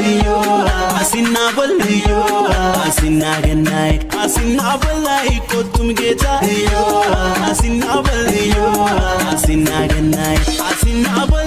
በልዮ አሲና በልዮ አሲና ገናይ አሲና በላይ ቆቱም ጌታ እዮ አሲና በልዮ አሲና ገናይ አሲና በል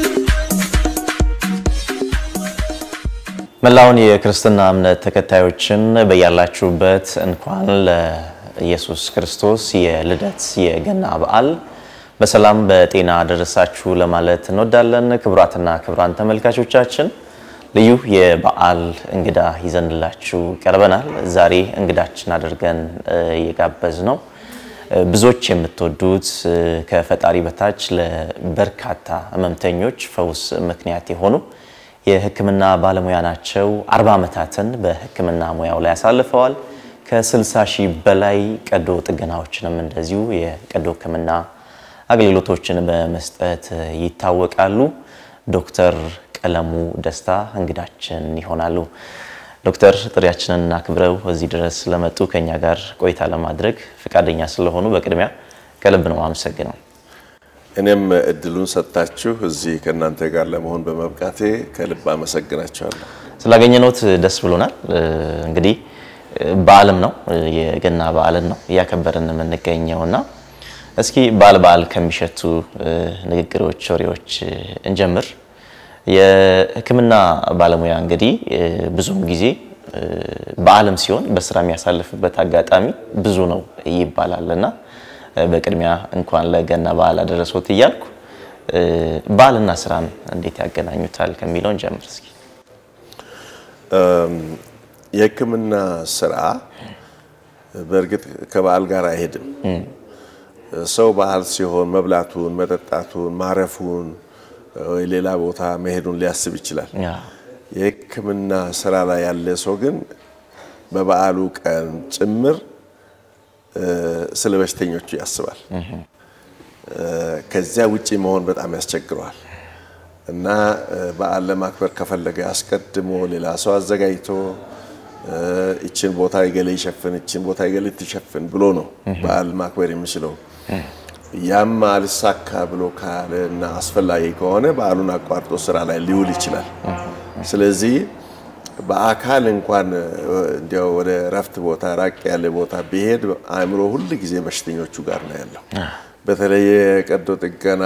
መላውን የክርስትና እምነት ተከታዮችን በያላችሁበት እንኳን ለኢየሱስ ክርስቶስ የልደት የገና በዓል በሰላም በጤና ደረሳችሁ ለማለት እንወዳለን። ክቡራትና ክቡራን ተመልካቾቻችን ልዩ የበዓል እንግዳ ይዘንላችሁ ቀርበናል። ዛሬ እንግዳችን አድርገን እየጋበዝ ነው ብዙዎች የምትወዱት ከፈጣሪ በታች ለበርካታ ህመምተኞች ፈውስ ምክንያት የሆኑ የሕክምና ባለሙያ ናቸው። አርባ ዓመታትን በሕክምና ሙያው ላይ ያሳልፈዋል። ከ60 ሺህ በላይ ቀዶ ጥገናዎችንም እንደዚሁ የቀዶ ሕክምና አገልግሎቶችን በመስጠት ይታወቃሉ። ዶክተር ቀለሙ ደስታ እንግዳችን ይሆናሉ። ዶክተር ጥሪያችንን አክብረው እዚህ ድረስ ስለመጡ ከኛ ጋር ቆይታ ለማድረግ ፈቃደኛ ስለሆኑ በቅድሚያ ከልብ ነው አመሰግነው። እኔም እድሉን ሰጥታችሁ እዚህ ከእናንተ ጋር ለመሆን በመብቃቴ ከልብ አመሰግናችኋለሁ። ስላገኘነዎት ደስ ብሎናል። እንግዲህ በዓልም ነው የገና በዓልን ነው እያከበርን የምንገኘው እና እስኪ በዓል በዓል ከሚሸቱ ንግግሮች፣ ወሬዎች እንጀምር። የህክምና ባለሙያ እንግዲህ ብዙም ጊዜ በዓልም ሲሆን በስራ የሚያሳልፍበት አጋጣሚ ብዙ ነው ይባላል እና በቅድሚያ እንኳን ለገና በዓል አደረሶት እያልኩ በዓልና ስራን እንዴት ያገናኙታል ከሚለውን ጀምር እስኪ። የህክምና ስራ በእርግጥ ከበዓል ጋር አይሄድም። ሰው በዓል ሲሆን መብላቱን፣ መጠጣቱን፣ ማረፉን ወይ ሌላ ቦታ መሄዱን ሊያስብ ይችላል። የህክምና ስራ ላይ ያለ ሰው ግን በበዓሉ ቀን ጭምር ስለ በሽተኞቹ ያስባል። ከዚያ ውጪ መሆን በጣም ያስቸግረዋል እና በዓል ለማክበር ከፈለገ አስቀድሞ ሌላ ሰው አዘጋጅቶ ይችን ቦታ የገሌ ይሸፍን፣ ይችን ቦታ የገሌ ትሸፍን ብሎ ነው በዓል ማክበር የሚችለው። ያም አልሳካ ብሎ ካለ እና አስፈላጊ ከሆነ በዓሉን አቋርጦ ስራ ላይ ሊውል ይችላል። ስለዚህ በአካል እንኳን እንዲያው ወደ እረፍት ቦታ ራቅ ያለ ቦታ ቢሄድ አእምሮ ሁል ጊዜ በሽተኞቹ ጋር ነው ያለው። በተለይ የቀዶ ጥገና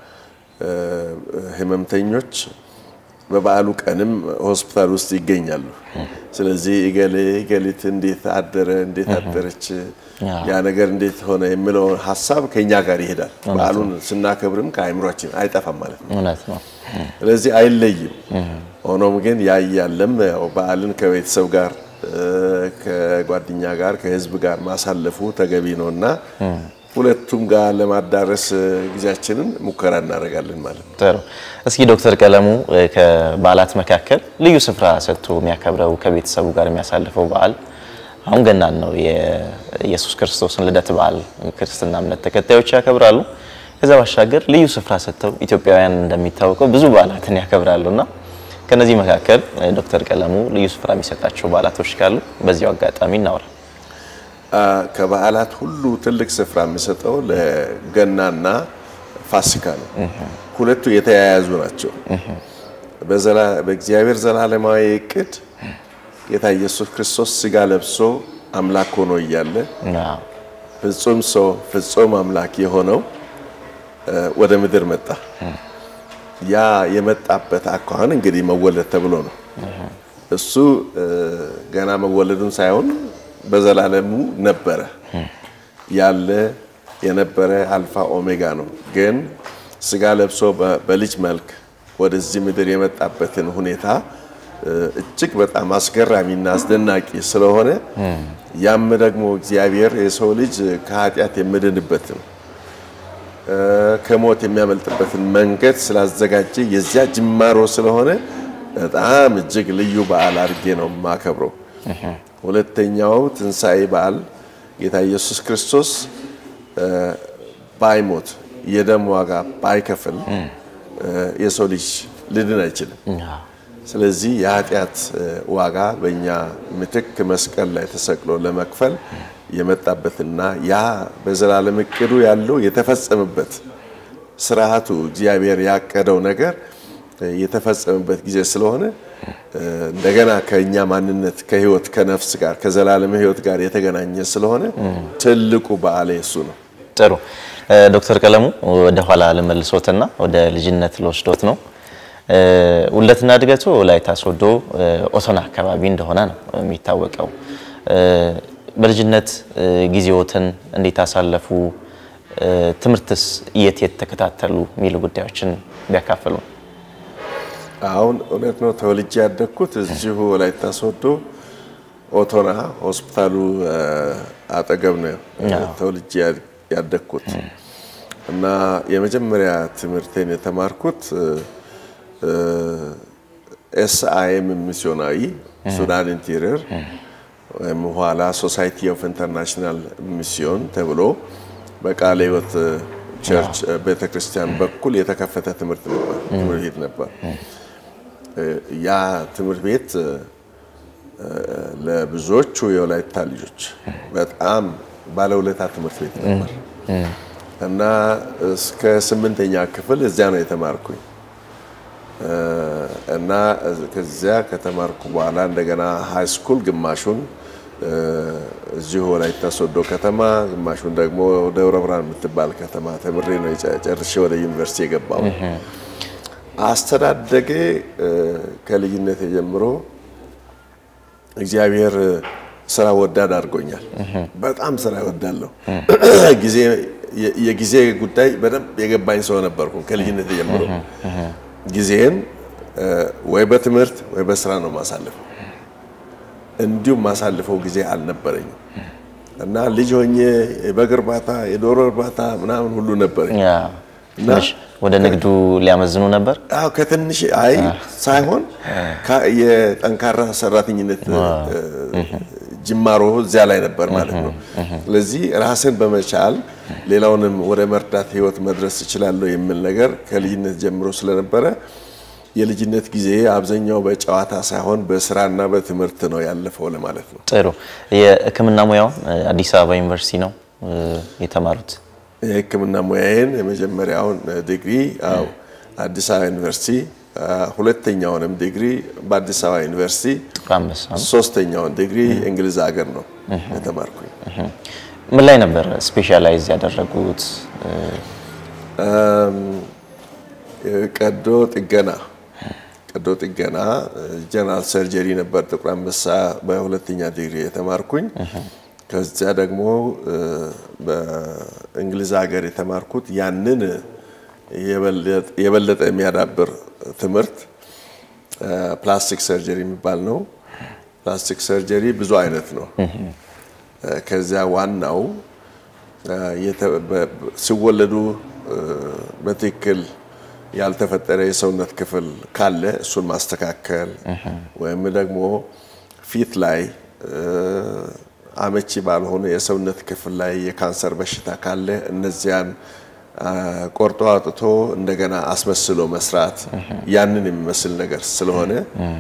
ህመምተኞች በበዓሉ ቀንም ሆስፒታል ውስጥ ይገኛሉ። ስለዚህ እገሌ እገሊት እንዴት አደረ፣ እንዴት አደረች፣ ያ ነገር እንዴት ሆነ የሚለው ሀሳብ ከኛ ጋር ይሄዳል። በዓሉን ስናከብርም ከአእምሯችን አይጠፋም ማለት ነው። እውነት ነው። ስለዚህ አይለይም። ሆኖም ግን ያያለም ያው በዓልን ከቤተሰብ ጋር ከጓደኛ ጋር ከህዝብ ጋር ማሳለፉ ተገቢ ነው እና ሁለቱም ጋር ለማዳረስ ጊዜያችንን ሙከራ እናደርጋለን ማለት ነው። ጥሩ። እስኪ ዶክተር ቀለሙ ከበዓላት መካከል ልዩ ስፍራ ሰጥቶ የሚያከብረው ከቤተሰቡ ጋር የሚያሳልፈው በዓል አሁን ገናን ነው። የኢየሱስ ክርስቶስን ልደት በዓል ክርስትና እምነት ተከታዮች ያከብራሉ። ከዛ ባሻገር ልዩ ስፍራ ሰጥተው ኢትዮጵያውያን እንደሚታወቀው ብዙ በዓላትን ያከብራሉና ከነዚህ መካከል ዶክተር ቀለሙ ልዩ ስፍራ የሚሰጣቸው በዓላቶች ካሉ በዚያው አጋጣሚ እናውራ። ከበዓላት ሁሉ ትልቅ ስፍራ የሚሰጠው ለገናና ፋሲካ ነው። ሁለቱ የተያያዙ ናቸው። በእግዚአብሔር ዘላለማዊ እቅድ ጌታ ኢየሱስ ክርስቶስ ስጋ ለብሶ አምላክ ሆኖ እያለ ፍጹም ሰው ፍጹም አምላክ የሆነው ወደ ምድር መጣ። ያ የመጣበት አኳኋን እንግዲህ መወለድ ተብሎ ነው። እሱ ገና መወለዱን ሳይሆን በዘላለሙ ነበረ ያለ የነበረ አልፋ ኦሜጋ ነው። ግን ስጋ ለብሶ በልጅ መልክ ወደዚህ ምድር የመጣበትን ሁኔታ እጅግ በጣም አስገራሚና አስደናቂ ስለሆነ ያም ደግሞ እግዚአብሔር የሰው ልጅ ከኃጢአት የሚድንበትን ከሞት የሚያመልጥበትን መንገድ ስላዘጋጀ የዚያ ጅማሮ ስለሆነ በጣም እጅግ ልዩ በዓል አድርጌ ነው የማከብረው። ሁለተኛው ትንሣኤ በዓል ጌታ ኢየሱስ ክርስቶስ ባይሞት የደም ዋጋ ባይከፍል የሰው ልጅ ሊድን አይችልም። ስለዚህ የኃጢአት ዋጋ በእኛ ምትክ መስቀል ላይ ተሰቅሎ ለመክፈል የመጣበትና ያ በዘላለም እቅዱ ያለው የተፈጸመበት ስርዓቱ እግዚአብሔር ያቀደው ነገር የተፈጸመበት ጊዜ ስለሆነ እንደገና ከእኛ ማንነት ከህይወት ከነፍስ ጋር ከዘላለም ህይወት ጋር የተገናኘ ስለሆነ ትልቁ በዓል እሱ ነው። ጥሩ ዶክተር ቀለሙ ወደ ኋላ ልመልሶትና ወደ ልጅነት ልወስዶት ነው። ውለትና እድገቱ ወላይታ ሶዶ ኦቶና አካባቢ እንደሆነ ነው የሚታወቀው። በልጅነት ጊዜዎትን እንዴት አሳለፉ? ትምህርትስ የት የት ተከታተሉ? የሚሉ ጉዳዮችን ቢያካፍሉ። አሁን እውነት ነው ተወልጄ ያደግኩት እዚሁ ወላይታ ሶዶ ኦቶና ሆስፒታሉ አጠገብ ነው ተወልጄ ያደግኩት እና የመጀመሪያ ትምህርቴን የተማርኩት ኤስአይኤም ሚስዮናዊ ሱዳን ኢንቴሪየር ወይም ኋላ ሶሳይቲ ኦፍ ኢንተርናሽናል ሚስዮን ተብሎ በቃለ ሕይወት ቸርች ቤተክርስቲያን በኩል የተከፈተ ትምህርት ነበር ትምህርት ቤት ነበር። ያ ትምህርት ቤት ለብዙዎቹ የወላይታ ልጆች በጣም ባለውለታ ትምህርት ቤት ነበር እና እስከ ስምንተኛ ክፍል እዚያ ነው የተማርኩኝ እና ከዚያ ከተማርኩ በኋላ እንደገና ሃይ ስኩል ግማሹን እዚሁ ወላይታ ሶዶ ከተማ ግማሹን ደግሞ ደብረ ብርሃን የምትባል ከተማ ተምሬ ነው ጨርሼ ወደ ዩኒቨርሲቲ የገባው። አስተዳደጌ ከልጅነት ጀምሮ እግዚአብሔር ስራ ወዳድ አድርጎኛል። በጣም ስራ እወዳለሁ። ጊዜ የጊዜ ጉዳይ በደንብ የገባኝ ሰው ነበርኩ ከልጅነት ጀምሮ ጊዜን ወይ በትምህርት ወይ በስራ ነው ማሳልፈው። እንዲሁም ማሳልፈው ጊዜ አልነበረኝም እና ልጅ ሆኜ የበግ እርባታ፣ የዶሮ እርባታ ምናምን ሁሉ ነበረኝ። ትንሽ ወደ ንግዱ ሊያመዝኑ ነበር። አዎ ከትንሽ አይ ሳይሆን የጠንካራ ሰራተኝነት ጅማሮ እዚያ ላይ ነበር ማለት ነው። ስለዚህ ራስን በመቻል ሌላውንም ወደ መርዳት ህይወት መድረስ እችላለሁ የሚል ነገር ከልጅነት ጀምሮ ስለነበረ የልጅነት ጊዜ አብዛኛው በጨዋታ ሳይሆን በስራና በትምህርት ነው ያለፈው ለማለት ነው። ጥሩ። የሕክምና ሙያውን አዲስ አበባ ዩኒቨርሲቲ ነው የተማሩት? የሕክምና ሙያዬን የመጀመሪያውን ዲግሪ አዎ አዲስ አበባ ዩኒቨርሲቲ፣ ሁለተኛውንም ዲግሪ በአዲስ አበባ ዩኒቨርሲቲ፣ ጥቁር አንበሳ ነው። ሶስተኛውን ዲግሪ እንግሊዝ ሀገር ነው የተማርኩኝ። ምን ላይ ነበር ስፔሻላይዝ ያደረጉት? ቀዶ ጥገና ቀዶ ጥገና ጀነራል ሰርጀሪ ነበር ጥቁር አንበሳ በሁለተኛ ዲግሪ የተማርኩኝ። ከዚያ ደግሞ በእንግሊዝ ሀገር የተማርኩት ያንን የበለጠ የሚያዳብር ትምህርት ፕላስቲክ ሰርጀሪ የሚባል ነው። ፕላስቲክ ሰርጀሪ ብዙ አይነት ነው። ከዚያ ዋናው ሲወለዱ በትክክል ያልተፈጠረ የሰውነት ክፍል ካለ እሱን ማስተካከል ወይም ደግሞ ፊት ላይ አመቺ ባልሆነ የሰውነት ክፍል ላይ የካንሰር በሽታ ካለ እነዚያን ቆርጦ አውጥቶ እንደገና አስመስሎ መስራት ያንን የሚመስል ነገር ስለሆነ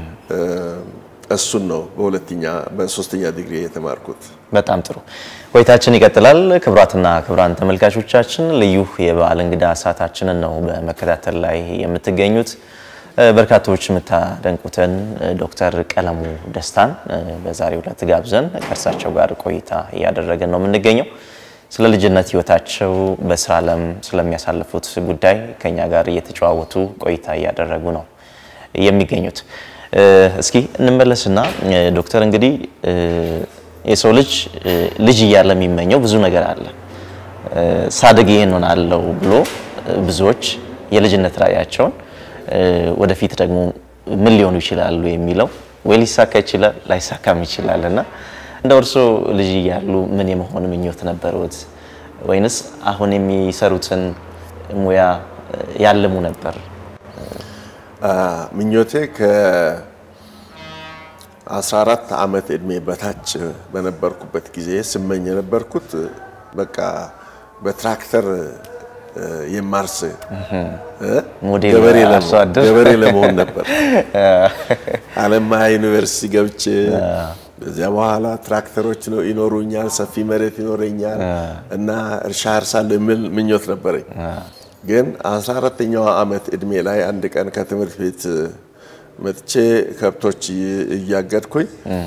እሱን ነው በሁለተኛ በሶስተኛ ዲግሪ የተማርኩት። በጣም ጥሩ ቆይታችን ይቀጥላል። ክቡራትና ክቡራን ተመልካቾቻችን ልዩ የበዓል እንግዳ ሰዓታችንን ነው በመከታተል ላይ የምትገኙት። በርካቶች የምታደንቁትን ዶክተር ቀለሙ ደስታን በዛሬው ዕለት ጋብዘን ከእርሳቸው ጋር ቆይታ እያደረግን ነው የምንገኘው። ስለ ልጅነት ሕይወታቸው በስራ ዓለም ስለሚያሳልፉት ጉዳይ ከኛ ጋር እየተጨዋወቱ ቆይታ እያደረጉ ነው የሚገኙት። እስኪ እንመለስና ዶክተር እንግዲህ የሰው ልጅ ልጅ እያለ የሚመኘው ብዙ ነገር አለ። ሳድግ ይሄን ሆናለሁ ብሎ ብዙዎች የልጅነት ራዕያቸውን ወደፊት ደግሞ ምን ሊሆኑ ይችላሉ የሚለው ወይ ሊሳካ ይችላል ላይሳካም ይችላል እና እንደ እርሶ ልጅ እያሉ ምን የመሆን ምኞት ነበሩት? ወይንስ አሁን የሚሰሩትን ሙያ ያልሙ ነበር? ምኞቴ ከ14 ዓመት ዕድሜ በታች በነበርኩበት ጊዜ ስመኝ የነበርኩት በቃ በትራክተር የማርስ ሞዴል ገበሬ አርሶ አደር ገበሬ ለመሆን ነበር። አለማያ ዩኒቨርሲቲ ገብቼ በዚያ በኋላ ትራክተሮች ነው ይኖሩኛል፣ ሰፊ መሬት ይኖረኛል እና እርሻ አርሳለሁ የሚል ምኞት ነበረኝ። ግን 14ተኛው ዓመት ዕድሜ ላይ አንድ ቀን ከትምህርት ቤት መጥቼ ከብቶች እያገድኩኝ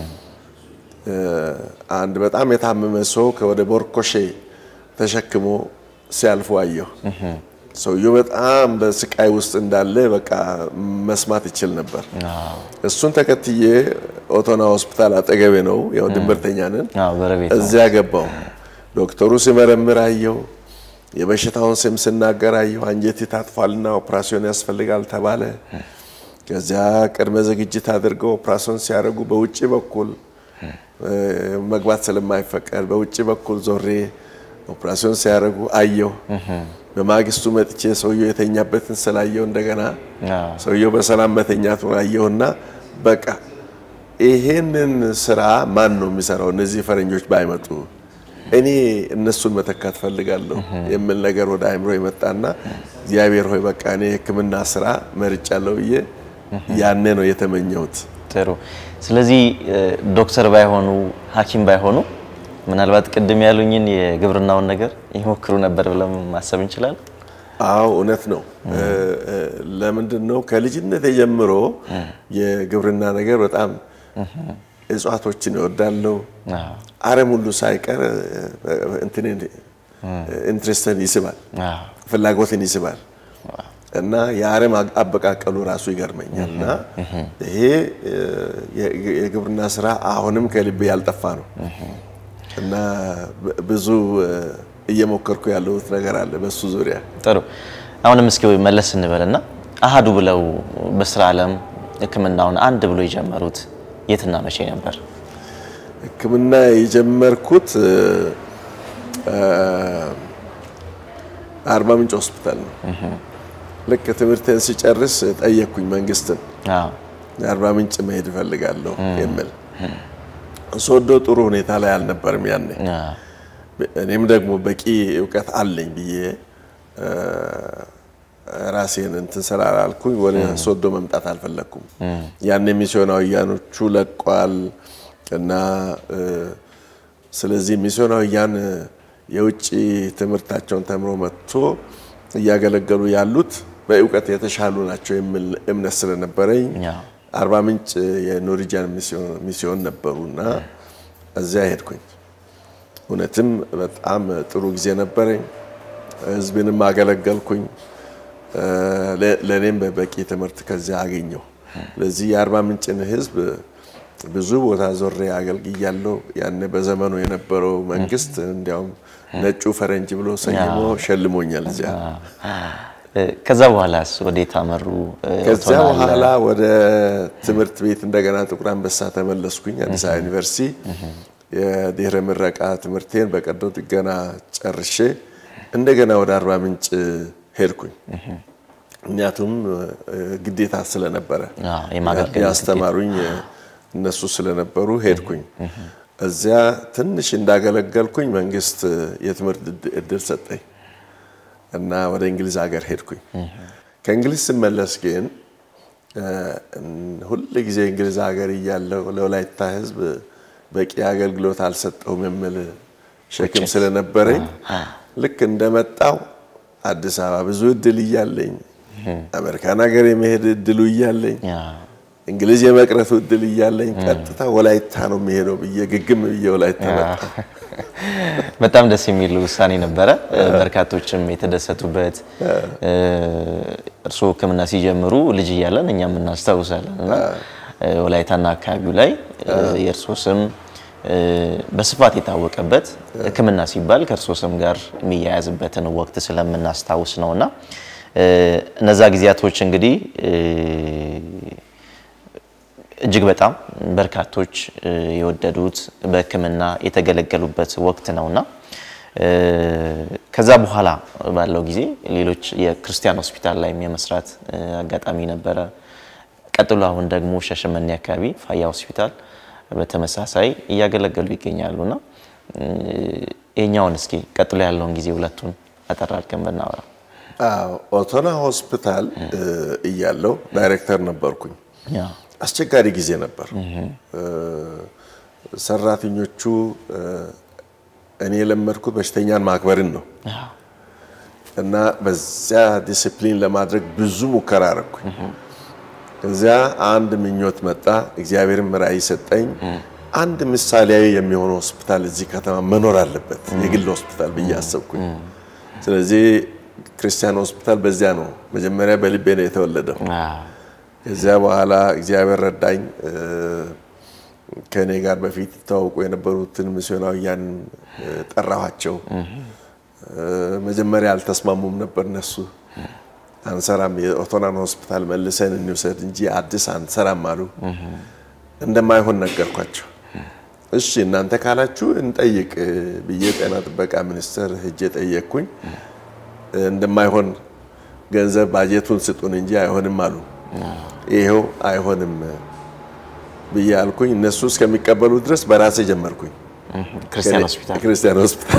አንድ በጣም የታመመ ሰው ከወደ ቦርኮሼ ተሸክሞ ሲያልፉ አየሁ። ሰውየው በጣም በስቃይ ውስጥ እንዳለ በቃ መስማት ይችል ነበር። እሱን ተከትዬ ኦቶና ሆስፒታል አጠገቤ ነው፣ ያው ድንበርተኛ ነን። እዚያ ገባው። ዶክተሩ ሲመረምር አየው። የበሽታውን ስም ስናገር አየሁ። አንጀቴ ታጥፏልና ኦፕራሲዮን ያስፈልጋል ተባለ። ከዚያ ቅድመ ዝግጅት አድርገው ኦፕራሲዮን ሲያደርጉ በውጭ በኩል መግባት ስለማይፈቀድ በውጭ በኩል ዞሬ ኦፕራሲዮን ሲያደርጉ አየሁ። በማግስቱ መጥቼ ሰውየው የተኛበትን ስላየው እንደገና ሰውየው በሰላም መተኛቱን አየሁና በቃ ይሄንን ስራ ማን ነው የሚሰራው? እነዚህ ፈረንጆች ባይመጡ እኔ እነሱን መተካት ፈልጋለሁ የሚል ነገር ወደ አእምሮ የመጣና እግዚአብሔር ሆይ በቃ እኔ የሕክምና ስራ መርጫለሁ ብዬ ያኔ ነው የተመኘሁት። ጥሩ። ስለዚህ ዶክተር ባይሆኑ ሐኪም ባይሆኑ ምናልባት ቅድም ያሉኝን የግብርናውን ነገር ይሞክሩ ነበር ብለን ማሰብ እንችላለን። አዎ እውነት ነው። ለምንድን ነው ከልጅነት ጀምሮ የግብርና ነገር በጣም እጽዋቶችን እወዳለሁ። አረም ሁሉ ሳይቀር እንትን ኢንትረስትን ይስባል፣ ፍላጎትን ይስባል እና የአረም አበቃቀሉ ራሱ ይገርመኛል እና ይሄ የግብርና ስራ አሁንም ከልቤ ያልጠፋ ነው እና ብዙ እየሞከርኩ ያለሁት ነገር አለ በሱ ዙሪያ። ጥሩ። አሁንም እስኪ መለስ እንበልና አሃዱ ብለው በስራ ዓለም ሕክምናውን አንድ ብሎ የጀመሩት የትና መቼ ነበር? ሕክምና የጀመርኩት አርባ ምንጭ ሆስፒታል ነው። ልክ ትምህርትን ሲጨርስ ጠየቅኩኝ መንግስትን አርባ ምንጭ መሄድ እፈልጋለሁ የሚል ሶዶ ጥሩ ሁኔታ ላይ አልነበርም ያኔ። እኔም ደግሞ በቂ እውቀት አለኝ ብዬ ራሴን እንትን ስላላልኩኝ ወደ ሶዶ መምጣት አልፈለግኩም። ያኔ ሚስዮናውያኖቹ ለቋል እና ስለዚህ ሚስዮናውያን የውጭ ትምህርታቸውን ተምሮ መጥቶ እያገለገሉ ያሉት በእውቀት የተሻሉ ናቸው የሚል እምነት ስለነበረኝ አርባ ምንጭ የኖርዌጂያን ሚስዮን ነበሩና እዚያ ሄድኩኝ። እውነትም በጣም ጥሩ ጊዜ ነበረኝ። ህዝብንም አገለገልኩኝ። ለእኔም በበቂ ትምህርት ከዚያ አገኘሁ። ስለዚህ የአርባ ምንጭን ህዝብ ብዙ ቦታ ዞሬ አገልግያለሁ። ያኔ በዘመኑ የነበረው መንግስት እንዲያውም ነጩ ፈረንጅ ብሎ ሰይሞ ሸልሞኛል እዚያ። ከዛ በኋላስ ወዴት አመሩ? ከዚያ በኋላ ወደ ትምህርት ቤት እንደገና ጥቁር አንበሳ ተመለስኩኝ። አዲስ አበባ ዩኒቨርሲቲ የድህረ ምረቃ ትምህርቴን በቀዶ ጥገና ጨርሼ እንደገና ወደ አርባ ምንጭ ሄድኩኝ። ምክንያቱም ግዴታ ስለነበረ ያስተማሩኝ እነሱ ስለነበሩ ሄድኩኝ። እዚያ ትንሽ እንዳገለገልኩኝ መንግስት የትምህርት እድል ሰጠኝ እና ወደ እንግሊዝ ሀገር ሄድኩኝ። ከእንግሊዝ ስመለስ ግን ሁል ጊዜ እንግሊዝ ሀገር እያለሁ ለወላይታ ህዝብ በቂ አገልግሎት አልሰጠውም የሚል ሸክም ስለነበረኝ ልክ እንደመጣው አዲስ አበባ ብዙ እድል እያለኝ አሜሪካን ሀገር የመሄድ እድሉ እያለኝ እንግሊዝ የመቅረቱ እድል እያለኝ ቀጥታ ወላይታ ነው የሚሄደው ብዬ ግግም ብዬ ወላይታ መጣ። በጣም ደስ የሚል ውሳኔ ነበረ። በርካቶችም የተደሰቱበት እርስዎ ሕክምና ሲጀምሩ ልጅ እያለን እኛም እናስታውሳለን እና ወላይታና አካባቢው ላይ የእርስዎ ስም በስፋት የታወቀበት ሕክምና ሲባል ከእርስዎ ስም ጋር የሚያያዝበትን ወቅት ስለምናስታውስ ነው እና እነዛ ጊዜያቶች እንግዲህ እጅግ በጣም በርካቶች የወደዱት በህክምና የተገለገሉበት ወቅት ነውና ከዛ በኋላ ባለው ጊዜ ሌሎች የክርስቲያን ሆስፒታል ላይም የመስራት አጋጣሚ ነበረ። ቀጥሎ አሁን ደግሞ ሻሸመኔ አካባቢ ፋያ ሆስፒታል በተመሳሳይ እያገለገሉ ይገኛሉና ይሄኛውን እስኪ ቀጥሎ ያለውን ጊዜ ሁለቱን አጠር አድርገን ብናወራ። ኦቶና ሆስፒታል እያለው ዳይሬክተር ነበርኩኝ። አስቸጋሪ ጊዜ ነበር። ሰራተኞቹ እኔ የለመድኩት በሽተኛን ማክበርን ነው እና በዚያ ዲስፕሊን ለማድረግ ብዙ ሙከራ አረኩኝ። ከዚያ አንድ ምኞት መጣ። እግዚአብሔርም ራእይ ሰጠኝ። አንድ ምሳሌያዊ የሚሆነ ሆስፒታል እዚህ ከተማ መኖር አለበት፣ የግል ሆስፒታል ብዬ አሰብኩኝ። ስለዚህ ክርስቲያን ሆስፒታል በዚያ ነው መጀመሪያ በልቤ ነው የተወለደው። ከዚያ በኋላ እግዚአብሔር ረዳኝ። ከእኔ ጋር በፊት ይተዋወቁ የነበሩትን ሚስዮናውያን ጠራኋቸው። መጀመሪያ አልተስማሙም ነበር እነሱ አንሰራም፣ የኦቶናን ሆስፒታል መልሰን እንውሰድ እንጂ አዲስ አንሰራም አሉ። እንደማይሆን ነገርኳቸው። እሺ እናንተ ካላችሁ እንጠይቅ ብዬ ጤና ጥበቃ ሚኒስቴር ሄጄ ጠየቅኩኝ። እንደማይሆን ገንዘብ ባጀቱን ስጡን እንጂ አይሆንም አሉ። ይሄው አይሆንም ብዬ አልኩኝ። እነሱ እስከሚቀበሉ ድረስ በራሴ ጀመርኩኝ ክርስቲያን ሆስፒታል ክርስቲያን ሆስፒታል።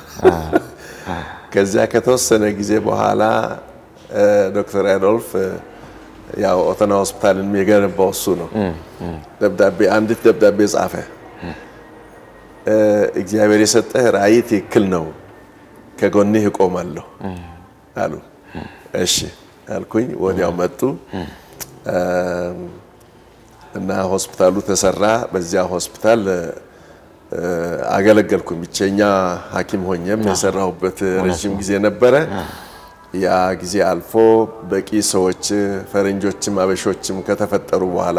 ከዚያ ከተወሰነ ጊዜ በኋላ ዶክተር አዶልፍ ያው ኦቶና ሆስፒታልን የገነባው እሱ ነው። ደብዳቤ አንዲት ደብዳቤ ጻፈ። እግዚአብሔር የሰጠህ ራእይ ትክክል ነው፣ ከጎንህ እቆማለሁ አሉ። እሺ አልኩኝ። ወዲያው መጡ እና ሆስፒታሉ ተሰራ። በዚያ ሆስፒታል አገለገልኩኝ። ብቸኛ ሐኪም ሆኜም የሰራሁበት ረዥም ጊዜ ነበረ። ያ ጊዜ አልፎ በቂ ሰዎች ፈረንጆችም አበሾችም ከተፈጠሩ በኋላ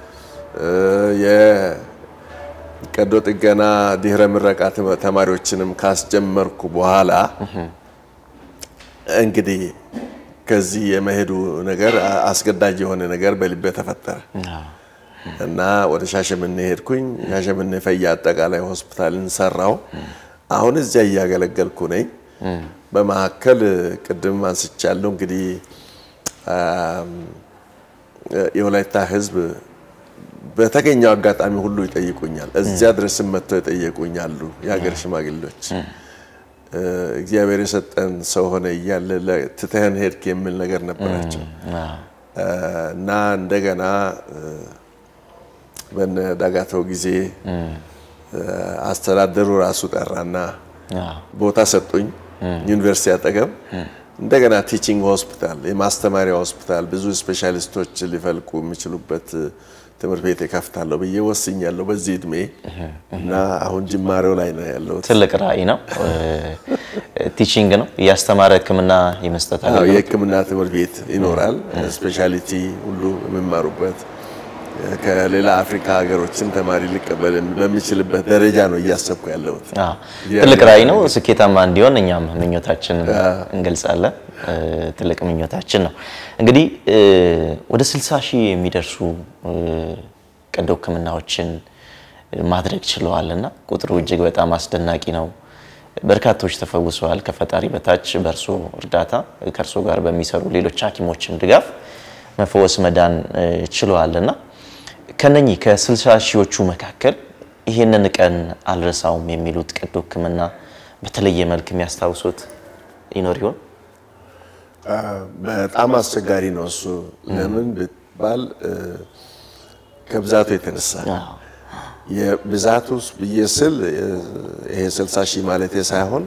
የቀዶ ጥገና ድህረ ምረቃ ተማሪዎችንም ካስጀመርኩ በኋላ እንግዲህ ከዚህ የመሄዱ ነገር አስገዳጅ የሆነ ነገር በልቤ ተፈጠረ እና ወደ ሻሸመኔ ሄድኩኝ። ሻሸመኔ ፈያ አጠቃላይ ሆስፒታልን ሰራው። አሁን እዚያ እያገለገልኩ ነኝ። በመካከል ቅድም አንስቻለሁ እንግዲህ የወላይታ ሕዝብ በተገኘው አጋጣሚ ሁሉ ይጠይቁኛል። እዚያ ድረስም መጥተው ይጠየቁኛሉ የሀገር ሽማግሌዎች እግዚአብሔር የሰጠን ሰው ሆነ እያለ ትተህን ሄድክ የሚል ነገር ነበራቸው እና እንደገና በነ ዳጋተው ጊዜ አስተዳደሩ ራሱ ጠራና ቦታ ሰጡኝ። ዩኒቨርሲቲ አጠገብ እንደገና ቲቺንግ ሆስፒታል፣ የማስተማሪያ ሆስፒታል ብዙ ስፔሻሊስቶች ሊፈልቁ የሚችሉበት ትምህርት ቤት እከፍታለሁ ብዬ ወስኛለሁ በዚህ እድሜ እና አሁን ጅማሬው ላይ ነው ያለሁት። ትልቅ ራዕይ ነው። ቲቺንግ ነው እያስተማረ ሕክምና የመስጠት አዎ የሕክምና ትምህርት ቤት ይኖራል። ስፔሻሊቲ ሁሉ የሚማሩበት ከሌላ አፍሪካ ሀገሮችን ተማሪ ሊቀበል በሚችልበት ደረጃ ነው እያሰብኩ ያለሁት። ትልቅ ራዕይ ነው። ስኬታማ እንዲሆን እኛም ምኞታችንን እንገልጻለን። ትልቅ ምኞታችን ነው። እንግዲህ ወደ 60 ሺህ የሚደርሱ ቀዶ ሕክምናዎችን ማድረግ ችለዋል እና ቁጥሩ እጅግ በጣም አስደናቂ ነው። በርካቶች ተፈውሰዋል። ከፈጣሪ በታች በእርሶ እርዳታ ከእርሶ ጋር በሚሰሩ ሌሎች ሐኪሞችም ድጋፍ መፈወስ መዳን ችለዋል እና ከነኚህ ከስልሳ ሺዎቹ መካከል ይህንን ቀን አልረሳውም የሚሉት ቀዶ ሕክምና በተለየ መልክ የሚያስታውሱት ይኖር ይሆን? በጣም አስቸጋሪ ነው እሱ። ለምን ብትባል ከብዛቱ የተነሳ የብዛቱ ብዬ ስል ይሄ 60 ሺህ ማለት ሳይሆን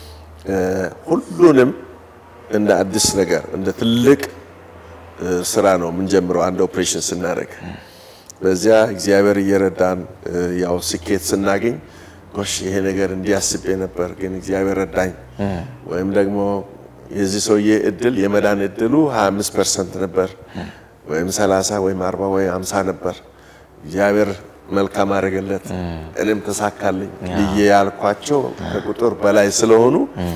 ሁሉንም እንደ አዲስ ነገር እንደ ትልቅ ስራ ነው የምንጀምረው አንድ ኦፕሬሽን ስናደርግ። በዚያ እግዚአብሔር እየረዳን ያው ስኬት ስናገኝ ጎሽ ይሄ ነገር እንዲያስቤ ነበር ግን እግዚአብሔር ረዳኝ፣ ወይም ደግሞ የዚህ ሰውዬ እድል የመዳን እድሉ 25 ፐርሰንት ነበር ወይም 30 ወይም 40 ወይም 50 ነበር። እግዚአብሔር መልካም አደረገለት፣ እኔም ተሳካልኝ ብዬ ያልኳቸው ከቁጥር በላይ ስለሆኑ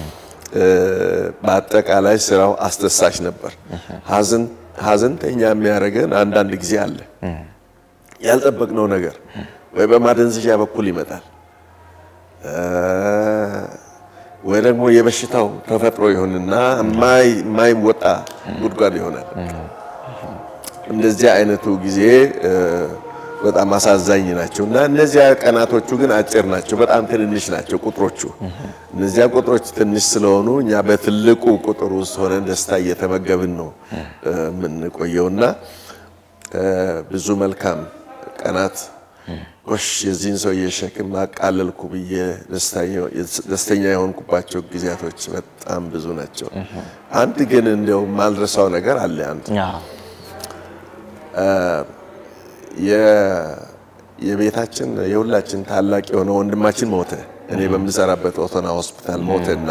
በአጠቃላይ ስራው አስደሳች ነበር። ሀዘንተኛ የሚያደርገን አንዳንድ ጊዜ አለ። ያልጠበቅነው ነገር ወይ በማደንዘዣ በኩል ይመጣል ወይ ደግሞ የበሽታው ተፈጥሮ ይሆንና የማይወጣ ጉድጓድ ይሆናል። እንደዚህ አይነቱ ጊዜ በጣም አሳዛኝ ናቸው እና እነዚያ ቀናቶቹ ግን አጭር ናቸው፣ በጣም ትንንሽ ናቸው ቁጥሮቹ። እነዚያ ቁጥሮች ትንሽ ስለሆኑ እኛ በትልቁ ቁጥር ውስጥ ሆነን ደስታ እየተመገብን ነው የምንቆየውና ብዙ መልካም ቀናት ጎሽ የዚህን ሰው የሸክም አቃለልኩ ብዬ ደስተኛ የሆንኩባቸው ጊዜያቶች በጣም ብዙ ናቸው። አንድ ግን እንዲያው ማልረሳው ነገር አለ። አንድ የቤታችን የሁላችን ታላቅ የሆነ ወንድማችን ሞተ። እኔ በምሰራበት ኦቶና ሆስፒታል ሞተና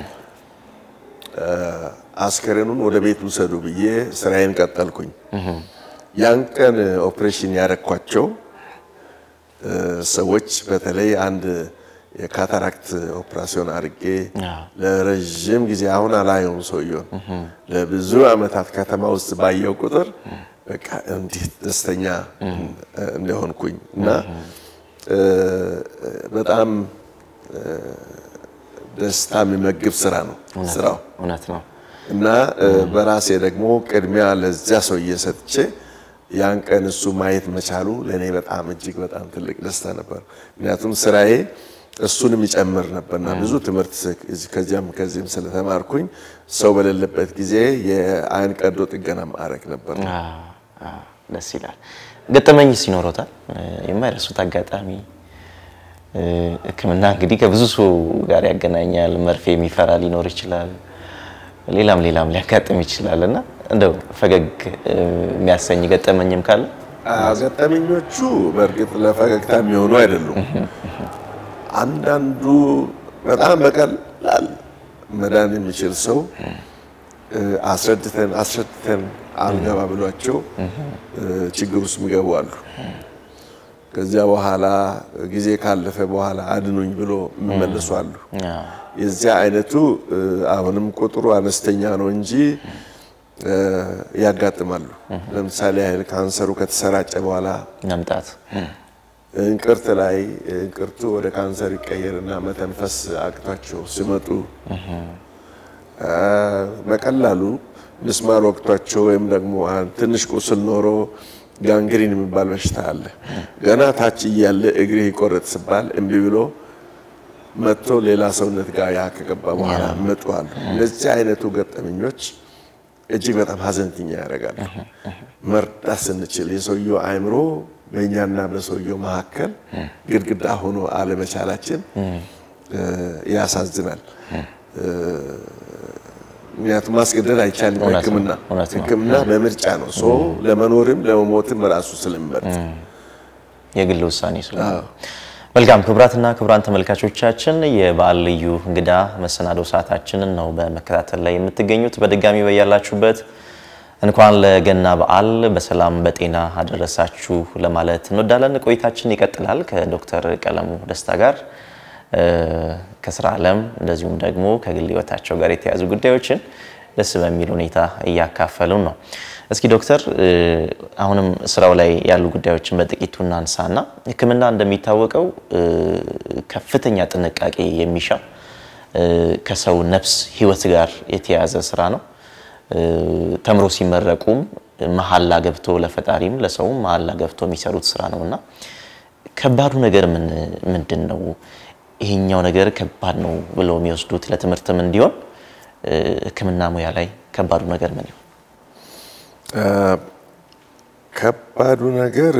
አስከሬኑን ወደ ቤት ውሰዱ ብዬ ስራዬን ቀጠልኩኝ። ያን ቀን ኦፕሬሽን ያረኳቸው ሰዎች በተለይ አንድ የካታራክት ኦፕራሲዮን አድርጌ ለረዥም ጊዜ አሁን አላየውም ሰውየውን ለብዙ ዓመታት ከተማ ውስጥ ባየው ቁጥር በቃ እንዴት ደስተኛ እንደሆንኩኝ እና በጣም ደስታ የሚመግብ ስራ ነው ስራው እውነት ነው። እና በራሴ ደግሞ ቅድሚያ ለዚያ ሰውዬ ሰጥቼ ያን ቀን እሱ ማየት መቻሉ ለእኔ በጣም እጅግ በጣም ትልቅ ደስታ ነበር። ምክንያቱም ስራዬ እሱንም ይጨምር ነበርና ብዙ ትምህርት ከዚያም ከዚህም ስለተማርኩኝ ሰው በሌለበት ጊዜ የአይን ቀዶ ጥገና ማድረግ ነበር። ደስ ይላል። ገጠመኝ ሲኖሮታል የማይረሱት አጋጣሚ ሕክምና እንግዲህ ከብዙ ሰው ጋር ያገናኛል። መርፌ የሚፈራ ሊኖር ይችላል። ሌላም ሌላም ሊያጋጥም ይችላል እና እንደው ፈገግ የሚያሰኝ ገጠመኝም ካለ ገጠመኞቹ በእርግጥ ለፈገግታ የሚሆኑ አይደሉም። አንዳንዱ በጣም በቀላል መዳን የሚችል ሰው አስረድተን አስረድተን አልገባ ብሏቸው ችግር ውስጥ የሚገቡ አሉ። ከዚያ በኋላ ጊዜ ካለፈ በኋላ አድኑኝ ብሎ የሚመለሱ አሉ። የዚያ አይነቱ አሁንም ቁጥሩ አነስተኛ ነው እንጂ ያጋጥማሉ። ለምሳሌ ያህል ካንሰሩ ከተሰራጨ በኋላ መምጣት እንቅርት ላይ እንቅርቱ ወደ ካንሰር ይቀየርና መተንፈስ አቅቷቸው ሲመጡ በቀላሉ ምስማር ወቅቷቸው ወይም ደግሞ ትንሽ ቁስል ኖሮ ጋንግሪን የሚባል በሽታ አለ። ገና ታች እያለ እግሬ ይቆረጥ ሲባል እምቢ ብሎ መጥቶ ሌላ ሰውነት ጋር ያ ከገባ በኋላ መጡ አሉ። እነዚህ አይነቱ ገጠመኞች እጅግ በጣም ሀዘንተኛ ያደርጋሉ። መርዳት ስንችል የሰውየው አእምሮ በእኛና በሰውየው መካከል ግድግዳ ሆኖ አለመቻላችን ያሳዝናል። ምክንያቱም ማስገደድ አይቻልም። ሕክምና ሕክምና በምርጫ ነው። ሰው ለመኖርም ለመሞትም ራሱ ስለሚመርጥ የግል ውሳኔ ስለሆነ መልካም ክቡራትና ክቡራን ተመልካቾቻችን የበዓል ልዩ እንግዳ መሰናዶ ሰዓታችንን ነው በመከታተል ላይ የምትገኙት። በድጋሚ በያላችሁበት እንኳን ለገና በዓል በሰላም በጤና አደረሳችሁ ለማለት እንወዳለን። ቆይታችን ይቀጥላል ከዶክተር ቀለሙ ደስታ ጋር ከስራ ዓለም እንደዚሁም ደግሞ ከግል ህይወታቸው ጋር የተያዙ ጉዳዮችን ደስ በሚል ሁኔታ እያካፈሉን ነው። እስኪ ዶክተር አሁንም ስራው ላይ ያሉ ጉዳዮችን በጥቂቱ እናንሳና ሕክምና እንደሚታወቀው ከፍተኛ ጥንቃቄ የሚሻ ከሰው ነፍስ ህይወት ጋር የተያያዘ ስራ ነው። ተምሮ ሲመረቁም መሀላ ገብቶ ለፈጣሪም ለሰውም መሀላ ገብቶ የሚሰሩት ስራ ነው እና ከባዱ ነገር ምንድን ነው? ይሄኛው ነገር ከባድ ነው ብለው የሚወስዱት ለትምህርትም እንዲሆን ሕክምና ሙያ ላይ ከባዱ ነገር ምን ይሆን? ከባዱ ነገር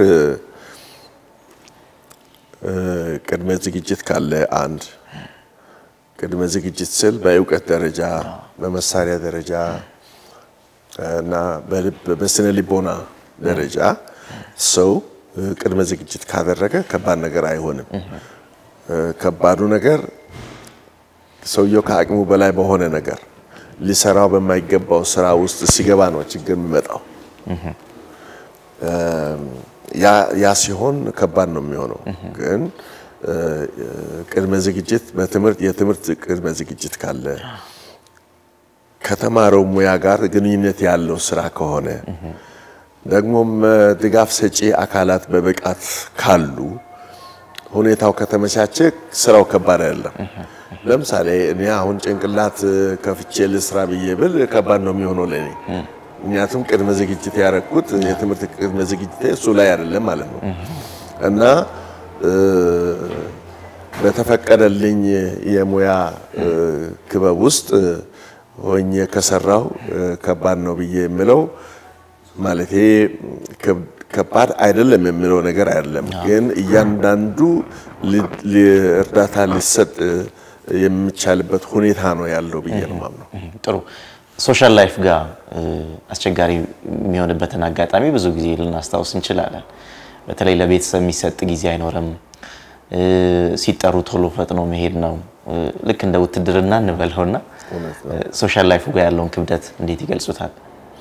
ቅድመ ዝግጅት ካለ አንድ ቅድመ ዝግጅት ስል በእውቀት ደረጃ በመሳሪያ ደረጃ እና በልብ በስነ ልቦና ደረጃ ሰው ቅድመ ዝግጅት ካደረገ ከባድ ነገር አይሆንም። ከባዱ ነገር ሰውየው ከአቅሙ በላይ በሆነ ነገር ሊሰራው በማይገባው ስራ ውስጥ ሲገባ ነው ችግር የሚመጣው። ያ ሲሆን ከባድ ነው የሚሆነው። ግን ቅድመ ዝግጅት በትምህርት የትምህርት ቅድመ ዝግጅት ካለ ከተማረው ሙያ ጋር ግንኙነት ያለው ስራ ከሆነ ደግሞም ድጋፍ ሰጪ አካላት በብቃት ካሉ ሁኔታው ከተመቻቸ ስራው ከባድ አይደለም። ለምሳሌ እኔ አሁን ጭንቅላት ከፍቼ ልስራ ብዬ ብል ከባድ ነው የሚሆነው ለኔ። ምክንያቱም ቅድመ ዝግጅት ያደረኩት የትምህርት ቅድመ ዝግጅት እሱ ላይ አይደለም ማለት ነው እና በተፈቀደልኝ የሙያ ክበብ ውስጥ ሆኜ ከሰራው ከባድ ነው ብዬ የምለው ማለት ከባድ አይደለም የሚለው ነገር አይደለም። ግን እያንዳንዱ እርዳታ ሊሰጥ የሚቻልበት ሁኔታ ነው ያለው ብዬ ነው የማምነው። ጥሩ። ሶሻል ላይፍ ጋር አስቸጋሪ የሚሆንበትን አጋጣሚ ብዙ ጊዜ ልናስታውስ እንችላለን። በተለይ ለቤተሰብ የሚሰጥ ጊዜ አይኖርም። ሲጠሩ ቶሎ ፈጥኖ መሄድ ነው። ልክ እንደ ውትድርና እንበለውና ሶሻል ላይፉ ጋር ያለውን ክብደት እንዴት ይገልጹታል?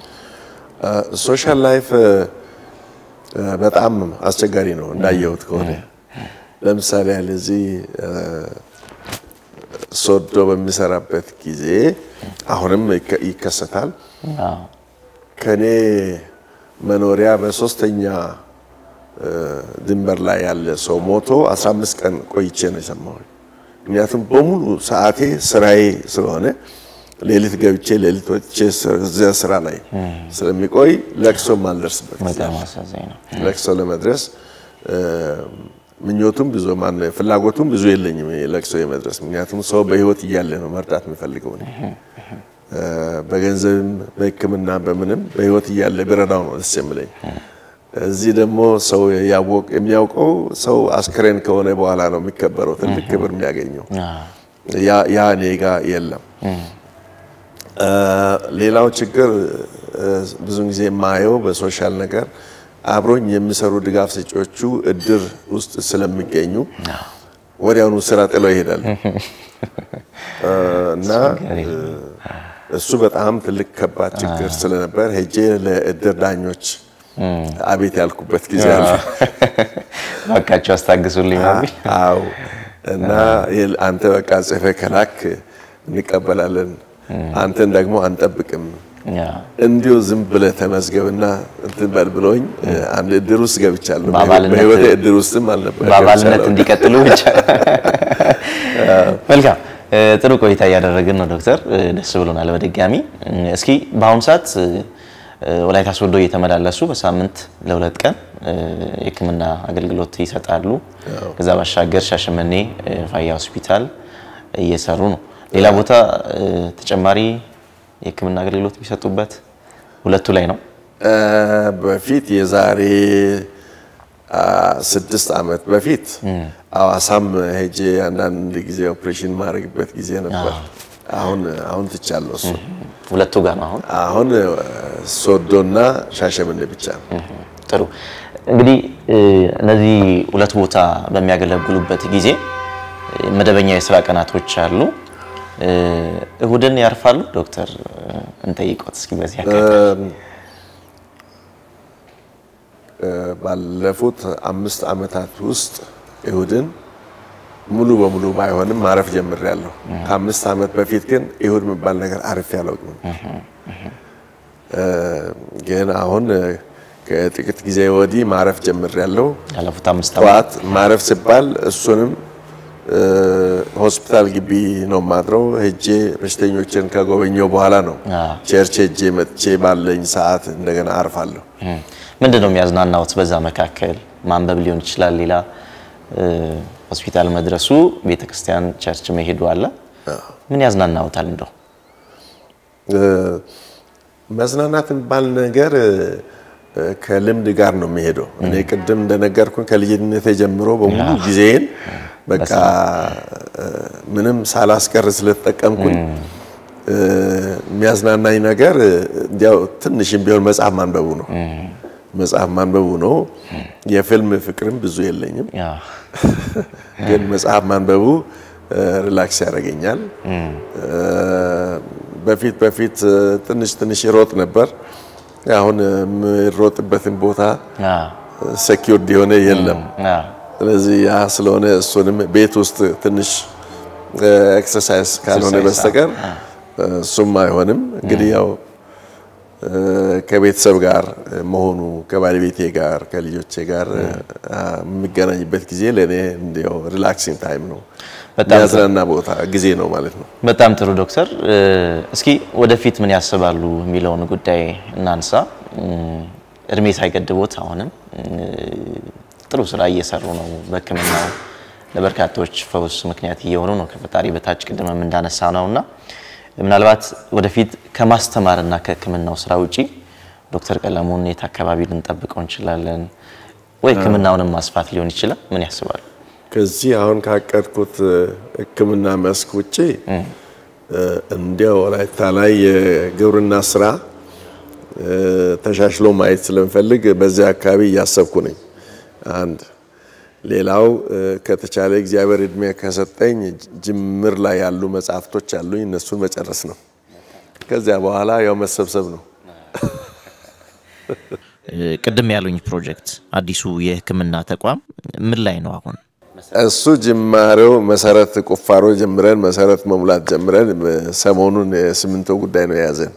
ሶሻል ላይፍ በጣም አስቸጋሪ ነው እንዳየሁት ከሆነ ለምሳሌ ያህል እዚህ ሶዶ በሚሰራበት ጊዜ አሁንም ይከሰታል። ከኔ መኖሪያ በሶስተኛ ድንበር ላይ ያለ ሰው ሞቶ 15 ቀን ቆይቼ ነው የሰማሁኝ። ምክንያቱም በሙሉ ሰዓቴ ስራዬ ስለሆነ ሌሊት ገብቼ ሌሊት ወጥቼ እዚያ ስራ ላይ ስለሚቆይ ለቅሶ ማልደርስበት በጣም አሳዛኝ ነው። ለቅሶ ለመድረስ ምኞቱም ብዙ ማን ፍላጎቱም ብዙ የለኝም ለቅሶ የመድረስ ምክንያቱም ሰው በህይወት እያለ ነው መርዳት የምፈልገው እኔ በገንዘብም በሕክምና በምንም በህይወት እያለ ብረዳው ነው ደስ የምለኝ። እዚህ ደግሞ ሰው ያወቅ የሚያውቀው ሰው አስክሬን ከሆነ በኋላ ነው የሚከበረው ትልቅ ክብር የሚያገኘው። ያ እኔ ጋ የለም። ሌላው ችግር ብዙን ጊዜ የማየው በሶሻል ነገር አብሮኝ የሚሰሩ ድጋፍ ሰጪዎቹ እድር ውስጥ ስለሚገኙ ወዲያውኑ ስራ ጥለው ይሄዳሉ እና እሱ በጣም ትልቅ ከባድ ችግር ስለነበር ሄጄ ለእድር ዳኞች አቤት ያልኩበት ጊዜ አለ። እባካችሁ አስታግሱልኝ በሚል አዎ። እና አንተ በቃ ጽፈህ ከላክ እንቀበላለን፣ አንተን ደግሞ አንጠብቅም እንዲሁ ዝም ብለህ ተመዝገብና እንትን በል ብሎኝ አንድ እድር ውስጥ ገብቻለሁ። በህይወቴ እድር ውስጥም አልነበረ በአባልነት እንዲቀጥሉ ብቻ። መልካም ጥሩ ቆይታ እያደረግን ነው ዶክተር፣ ደስ ብሎናል በድጋሚ። እስኪ በአሁኑ ሰዓት ወላይታ ሶዶ እየተመላለሱ በሳምንት ለሁለት ቀን የሕክምና አገልግሎት ይሰጣሉ። ከዛ ባሻገር ሻሸመኔ ፋያ ሆስፒታል እየሰሩ ነው። ሌላ ቦታ ተጨማሪ የህክምና አገልግሎት የሚሰጡበት ሁለቱ ላይ ነው። በፊት የዛሬ ስድስት ዓመት በፊት አዋሳም ሄጄ አንዳንድ ጊዜ ኦፕሬሽን ማድረግበት ጊዜ ነበር። አሁን አሁን ትቻለሁ። እሱ ሁለቱ ጋር ነው አሁን አሁን ሶዶና ሻሸመኔ ብቻ ነው። ጥሩ እንግዲህ እነዚህ ሁለት ቦታ በሚያገለግሉበት ጊዜ መደበኛ የስራ ቀናቶች አሉ። እሁድን ያርፋሉ ዶክተር? እንጠይቆት እስኪ በዚህ አጋጣሚ። ባለፉት አምስት ዓመታት ውስጥ እሁድን ሙሉ በሙሉ ባይሆንም ማረፍ ጀምሬያለሁ። ከአምስት ዓመት በፊት ግን እሁድ የሚባል ነገር አርፌ አላውቅም። ግን አሁን ከጥቂት ጊዜ ወዲህ ማረፍ ጀምሬያለሁ። ያለፉት አምስት ዓመት ጠዋት ማረፍ ሲባል እሱንም ሆስፒታል ግቢ ነው ማድረው። ሄጄ በሽተኞችን ከጎበኘው በኋላ ነው ቸርች ሄጄ መጥቼ ባለኝ ሰዓት እንደገና አርፋለሁ። ምንድን ነው የሚያዝናናውት? በዛ መካከል ማንበብ ሊሆን ይችላል፣ ሌላ ሆስፒታል መድረሱ፣ ቤተክርስቲያን ቸርች መሄዱ አለ። ምን ያዝናናውታል? እንደው መዝናናት የሚባል ነገር ከልምድ ጋር ነው የሚሄደው። እኔ ቅድም እንደነገርኩኝ ከልጅነቴ ጀምሮ በሙሉ ጊዜን በቃ ምንም ሳላስቀር ስለተጠቀምኩኝ የሚያዝናናኝ ነገር እንዲያው ትንሽም ቢሆን መጽሐፍ ማንበቡ ነው። መጽሐፍ ማንበቡ ነው። የፊልም ፍቅርም ብዙ የለኝም፣ ግን መጽሐፍ ማንበቡ ሪላክስ ያደርገኛል። በፊት በፊት ትንሽ ትንሽ ሮጥ ነበር። አሁን የምሮጥበትን ቦታ ሴኪውርድ የሆነ የለም። ስለዚህ ያ ስለሆነ እሱንም ቤት ውስጥ ትንሽ ኤክሰርሳይዝ ካልሆነ በስተቀር እሱም አይሆንም። እንግዲህ ያው ከቤተሰብ ጋር መሆኑ ከባለቤቴ ጋር ከልጆቼ ጋር የሚገናኝበት ጊዜ ለእኔ እንዲያው ሪላክሲንግ ታይም ነው፣ የሚያዝናና ቦታ ጊዜ ነው ማለት ነው። በጣም ጥሩ ዶክተር፣ እስኪ ወደፊት ምን ያስባሉ የሚለውን ጉዳይ እናንሳ። እድሜ ሳይገድቦት አሁንም ጥሩ ስራ እየሰሩ ነው። በሕክምናው ለበርካቶች ፈውስ ምክንያት እየሆኑ ነው ከፈጣሪ በታች ቅድምም እንዳነሳ ነው እና ምናልባት ወደፊት ከማስተማርና ከሕክምናው ስራ ውጪ ዶክተር ቀለሙን የት አካባቢ ልንጠብቀው እንችላለን? ወይ ሕክምናውንም ማስፋት ሊሆን ይችላል? ምን ያስባሉ? ከዚህ አሁን ካቀድኩት ሕክምና መስክ ውጭ እንዲያው ወላይታ ላይ የግብርና ስራ ተሻሽሎ ማየት ስለምፈልግ በዚያ አካባቢ እያሰብኩ ነኝ። አንድ ሌላው ከተቻለ እግዚአብሔር እድሜ ከሰጠኝ ጅምር ላይ ያሉ መጽሐፍቶች አሉኝ፣ እነሱን መጨረስ ነው። ከዚያ በኋላ ያው መሰብሰብ ነው። ቅድም ያሉኝ ፕሮጀክት አዲሱ የሕክምና ተቋም ምን ላይ ነው አሁን? እሱ ጅማሬው መሰረት ቁፋሮ ጀምረን መሰረት መሙላት ጀምረን ሰሞኑን የሲሚንቶ ጉዳይ ነው የያዘን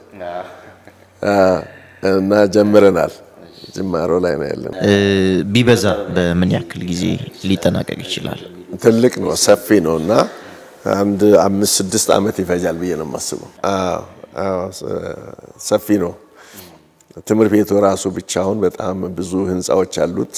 እና ጀምረናል። ጅማሮ ላይ ነው ያለን። ቢበዛ በምን ያክል ጊዜ ሊጠናቀቅ ይችላል? ትልቅ ነው፣ ሰፊ ነው እና አንድ አምስት ስድስት ዓመት ይፈጃል ብዬ ነው የማስበው። ሰፊ ነው። ትምህርት ቤቱ ራሱ ብቻውን በጣም ብዙ ህንፃዎች አሉት።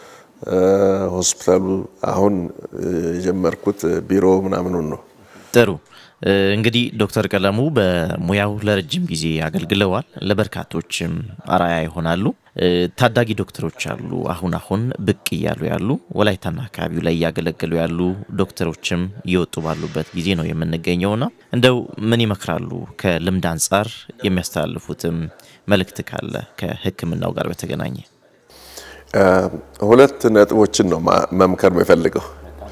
ሆስፒታሉ አሁን የጀመርኩት ቢሮ ምናምኑን ነው። ጥሩ እንግዲህ ዶክተር ቀለሙ በሙያው ለረጅም ጊዜ አገልግለዋል። ለበርካቶችም አርአያ ይሆናሉ። ታዳጊ ዶክተሮች አሉ፣ አሁን አሁን ብቅ እያሉ ያሉ ወላይታና አካባቢው ላይ እያገለገሉ ያሉ ዶክተሮችም እየወጡ ባሉበት ጊዜ ነው የምንገኘውና እንደው ምን ይመክራሉ? ከልምድ አንጻር የሚያስተላልፉትም መልእክት ካለ ከሕክምናው ጋር በተገናኘ ሁለት ነጥቦችን ነው መምከር የምፈልገው።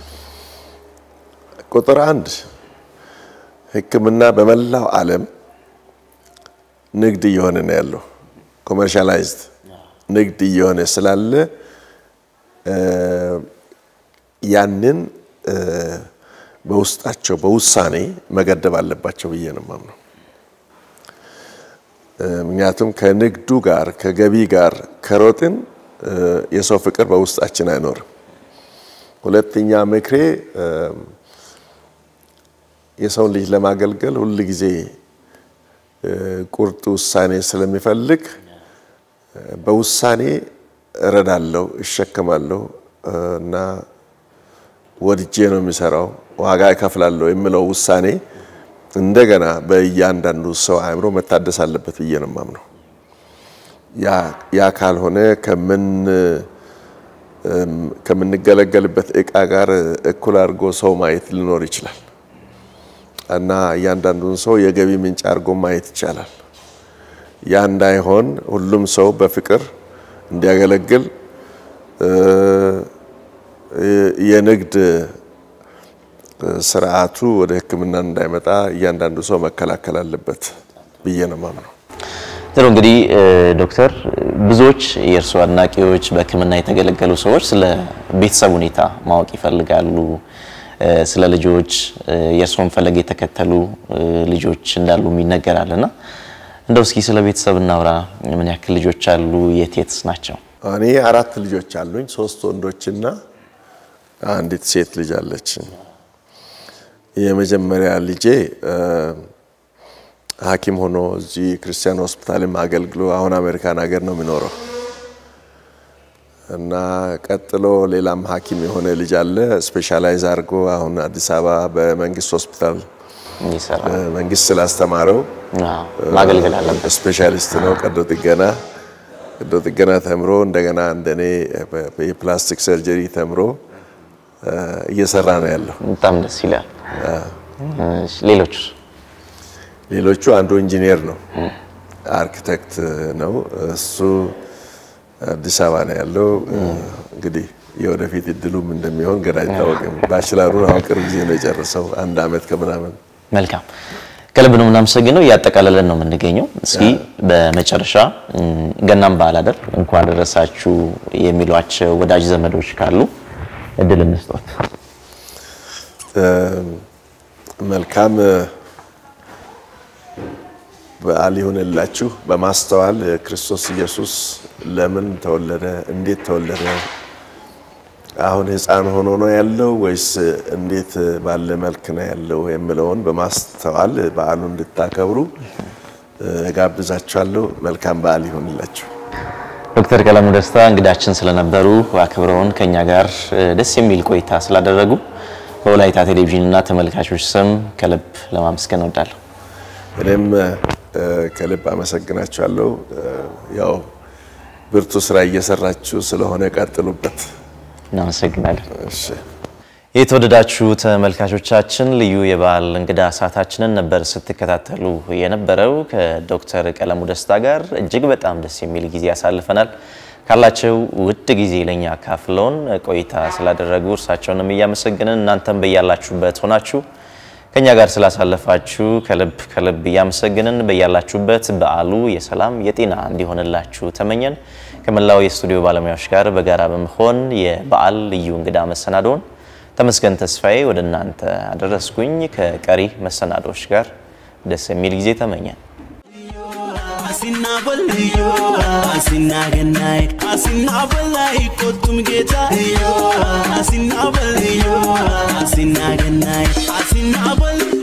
ቁጥር አንድ ሕክምና በመላው ዓለም ንግድ እየሆነ ነው ያለው። ኮመርሻላይዝድ ንግድ እየሆነ ስላለ ያንን በውስጣቸው በውሳኔ መገደብ አለባቸው ብዬ ነው የማምነው። ምክንያቱም ከንግዱ ጋር ከገቢ ጋር ከሮጥን የሰው ፍቅር በውስጣችን አይኖርም። ሁለተኛ ምክሬ የሰውን ልጅ ለማገልገል ሁል ጊዜ ቁርጥ ውሳኔ ስለሚፈልግ በውሳኔ እረዳለሁ፣ እሸከማለሁ እና ወድጄ ነው የሚሰራው ዋጋ እከፍላለሁ የሚለው ውሳኔ እንደገና በእያንዳንዱ ሰው አእምሮ መታደስ አለበት ብዬ ነው የማምነው። ያ ካልሆነ ከምንገለገልበት እቃ ጋር እኩል አድርጎ ሰው ማየት ሊኖር ይችላል እና እያንዳንዱን ሰው የገቢ ምንጭ አድርጎ ማየት ይቻላል። ያ እንዳይሆን ሁሉም ሰው በፍቅር እንዲያገለግል የንግድ ስርዓቱ ወደ ሕክምና እንዳይመጣ እያንዳንዱ ሰው መከላከል አለበት ብዬ ነው የማምነው። ጥሩ እንግዲህ ዶክተር ብዙዎች የእርሱ አድናቂዎች በህክምና የተገለገሉ ሰዎች ስለ ቤተሰብ ሁኔታ ማወቅ ይፈልጋሉ። ስለ ልጆች የእርስዎን ፈለግ የተከተሉ ልጆች እንዳሉ ይነገራል እና እንደው እስኪ ስለ ቤተሰብ እናውራ። ምን ያክል ልጆች አሉ? የት የትስ ናቸው? እኔ አራት ልጆች አሉኝ። ሶስት ወንዶችና አንዲት ሴት ልጅ አለች። የመጀመሪያ ልጄ ሐኪም ሆኖ እዚህ ክርስቲያን ሆስፒታልም አገልግሎ አሁን አሜሪካን ሀገር ነው የሚኖረው እና ቀጥሎ ሌላም ሐኪም የሆነ ልጅ አለ ስፔሻላይዝ አድርጎ አሁን አዲስ አበባ በመንግስት ሆስፒታል መንግስት ስላስተማረው ማገልገል አለበት። ስፔሻሊስት ነው። ቀዶ ጥገና ቀዶ ጥገና ተምሮ እንደገና እንደኔ የፕላስቲክ ሰርጀሪ ተምሮ እየሰራ ነው ያለው። በጣም ደስ ይላል። ሌሎች ሌሎቹ አንዱ ኢንጂነር ነው፣ አርኪቴክት ነው። እሱ አዲስ አበባ ነው ያለው። እንግዲህ የወደፊት እድሉም እንደሚሆን ገና አይታወቅም። ባችላሩን አሁን ቅርብ ጊዜ ነው የጨረሰው፣ አንድ አመት ከምናምን። መልካም ከልብ ነው የምናመሰግነው። እያጠቃለለን ነው የምንገኘው። እስኪ በመጨረሻ ገናም በዓል አይደል እንኳን ደረሳችሁ የሚሏቸው ወዳጅ ዘመዶች ካሉ እድል እንስጦት። መልካም በዓል ይሁንላችሁ። በማስተዋል ክርስቶስ ኢየሱስ ለምን ተወለደ፣ እንዴት ተወለደ፣ አሁን ሕፃን ሆኖ ነው ያለው ወይስ እንዴት ባለ መልክ ነው ያለው የሚለውን በማስተዋል በዓሉ እንድታከብሩ ጋብዛችኋለሁ። መልካም በዓል ይሁንላችሁ። ዶክተር ቀለሙ ደስታ እንግዳችን ስለነበሩ አክብረውን ከኛ ጋር ደስ የሚል ቆይታ ስላደረጉ በወላይታ ቴሌቪዥን እና ተመልካቾች ስም ከልብ ለማመስገን እወዳለሁ። እኔም ከልብ አመሰግናችኋለሁ። ያው ብርቱ ስራ እየሰራችሁ ስለሆነ ቀጥሉበት። እናመሰግናለን። እሺ። የተወደዳችሁ ተመልካቾቻችን ልዩ የበዓል እንግዳ ሰዓታችንን ነበር ስትከታተሉ የነበረው። ከዶክተር ቀለሙ ደስታ ጋር እጅግ በጣም ደስ የሚል ጊዜ ያሳልፈናል። ካላቸው ውድ ጊዜ ለኛ አካፍለውን ቆይታ ስላደረጉ እርሳቸውንም እያመሰግንን እናንተም በያላችሁበት ሆናችሁ ከኛ ጋር ስላሳለፋችሁ ከልብ ከልብ እያመሰግንን በያላችሁበት በዓሉ የሰላም የጤና እንዲሆንላችሁ ተመኘን። ከመላው የስቱዲዮ ባለሙያዎች ጋር በጋራ በመሆን የበዓል ልዩ እንግዳ መሰናዶውን ተመስገን ተስፋዬ ወደ እናንተ አደረስኩኝ። ከቀሪ መሰናዶዎች ጋር ደስ የሚል ጊዜ ተመኘን። አሲና በልዮ አሲና ገናይ አሲና በላይ ቆቱም ጌታ አሲና በልዮ አሲና ገናይ አሲና በል